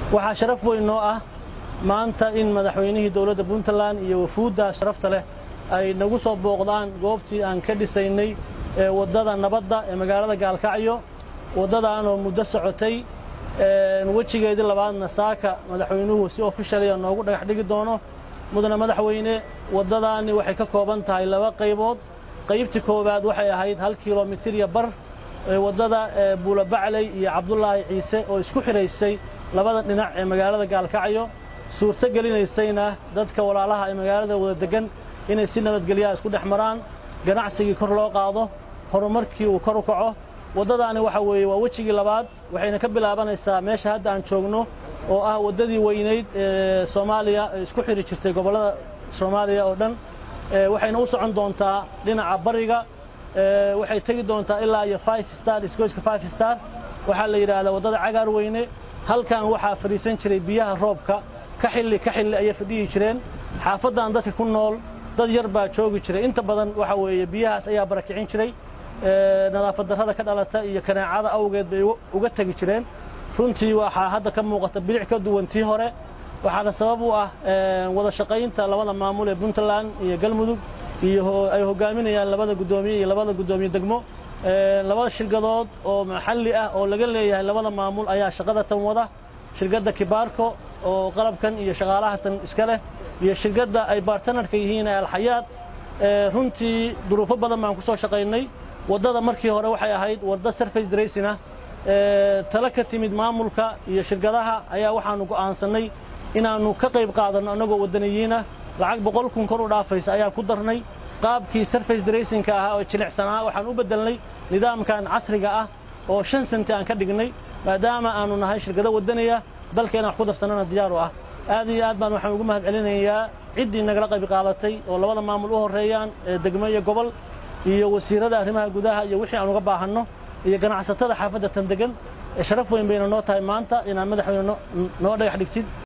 waxaa sharaf weyn noo ah maanta in madaxweynihii dowladda puntland iyo wafuudda sharafta leh ay nagu soo booqdaan goobtii aan ka dhisaynay ee waddada nabadda ee magaalada gaalkacyo waddadaanoo muddo socotay wejigeedii labaadna saaka madaxweynuhu si ofishaliya noogu dhagax dhigi doono mudane madaxweyne waddadaani waxay ka kooban tahay laba qaybood qaybtii koowaad waxay ahayd hal kilomitir iyo bar waddada buula bacley iyo cabdulaahi ciise oo isku xidhaysay labada dhinac ee magaalada gaalkacyo suurto gelinaysayna dadka walaalaha ee magaalada wada deggan inay si nabadgelyaha isku dhex maraan ganacsigii kor loo qaado horumarkii uu kor u kaco waddadaani waxa weeye waa wejigii labaad waxayna ka bilaabanaysaa meesha hadda aan joogno oo ah waddadii weynayd ee soomaaliya ee isku xidhi jirtay gobollada soomaaliya oo dhan waxayna u socon doontaa dhinaca bariga waxay tegi doontaa ilaa iyo five star isgoyska five star waxaa la yidhaahdaa waddada cagaar weyne halkan waxaa fadhiisan jiray biyaha roobka ka xilli ka xilli ayay fadhiyi jireen xaafaddan dadka ku nool dad yar baa joogi jiray inta badan waxa weeye biyahaas ayaa barakicin jiray nadaafad darrada ka dhalata iyo kanaacada awgeed bay uga tegi jireen runtii waxaa hadda ka muuqata bilic ka duwan tii hore waxaana sabab u ah wada shaqaynta labada maamul ee puntland iyo galmudug iyo ay hogaaminayaan labada guddoomiye iyo labada guddoomiye degmo labada shirkadood oo maxalli ah oo laga leeyahay labada maamul ayaa shaqada tan wada shirkadda kibaarko oo qalabkan iyo shaqaalaha tan iska leh iyo shirkadda ay bartanarka yihiin ee alxayaad runtii duruufo badan baan ku soo shaqaynay waddada markii hore waxay ahayd wadda surface dracing ah tala ka timid maamulka iyo shirkadaha ayaa waxaannu go'aansannay inaannu ka qayb qaadanno annagoo waddaniyiinah lacag boqol kun kor u dhaafaysa ayaan ku darnay qaabkii surface dracingka ahaa oo jilicsanaa waxaan u beddelnay nidaamkan casriga ah oo shan senti aan ka dhignay maadaama aannu nahay shirkado waddaniya dalkeena wax ku darsannana diyaar u ah aad iyo aad baan waxaan ugu mahad celinayaa ciddii nagala qayb qaadatay oo labada maamul u horreeyaan ee degmo iyo gobol iyo wasiirada arrimaha gudaha iyo wixii aan uga baahanno iyo ganacsatada xaafadda tan degan sharaf weyn bayna noo tahay maanta inaad madaxweyne noo dhagax dhigtid